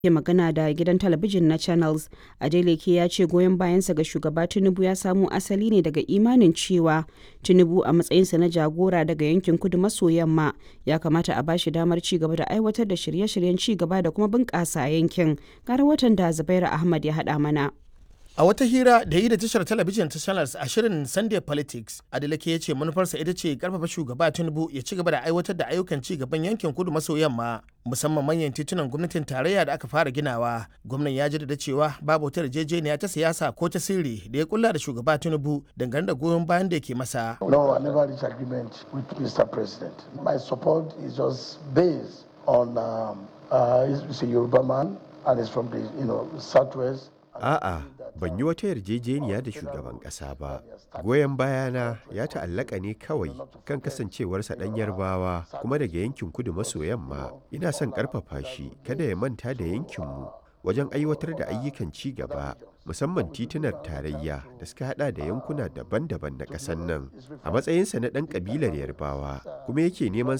ke magana da gidan talabijin na channels adeleke ya ce goyon bayansa ga shugaba tinubu ya samo asali ne daga imanin cewa tinubu a matsayinsa na jagora daga yankin kudu maso yamma ya kamata a bashi damar ci gaba da aiwatar da shirye-shiryen ci gaba da kuma bunƙasa yankin gara watan da zubairu ahmad ya haɗa mana A wata hira da yi da tashar talabijin ta Channels a shirin Sunday Politics, Adeleke ya ce manufarsa ita ce karfafa shugaba Tinubu ya ci gaba da aiwatar da ayyukan ci gaban yankin kudu maso yamma, musamman manyan titunan gwamnatin tarayya da aka fara ginawa. Gwamnan ya jaddada cewa babu wata yarjejeniya ta siyasa ko ta sirri da ya kulla da shugaba Tinubu dangane da goyon bayan da yake masa. No, I never reached agreement with Mr. President. My support is just based on um, uh, he's a Yoruba man and he's from the you know southwest. A'a, ban yi wata yarjejeniya da shugaban ƙasa ba. Goyon bayana ya ta'allaka ne kawai kan kasancewarsa ɗan yarbawa kuma daga yankin kudu maso yamma. Ina son ƙarfafa shi kada ya manta da yankinmu wajen aiwatar da ayyukan ci gaba musamman titunar tarayya da suka hada da yankuna daban-daban na ƙasar nan a matsayinsa na ɗan ƙabilar yarbawa kuma yake neman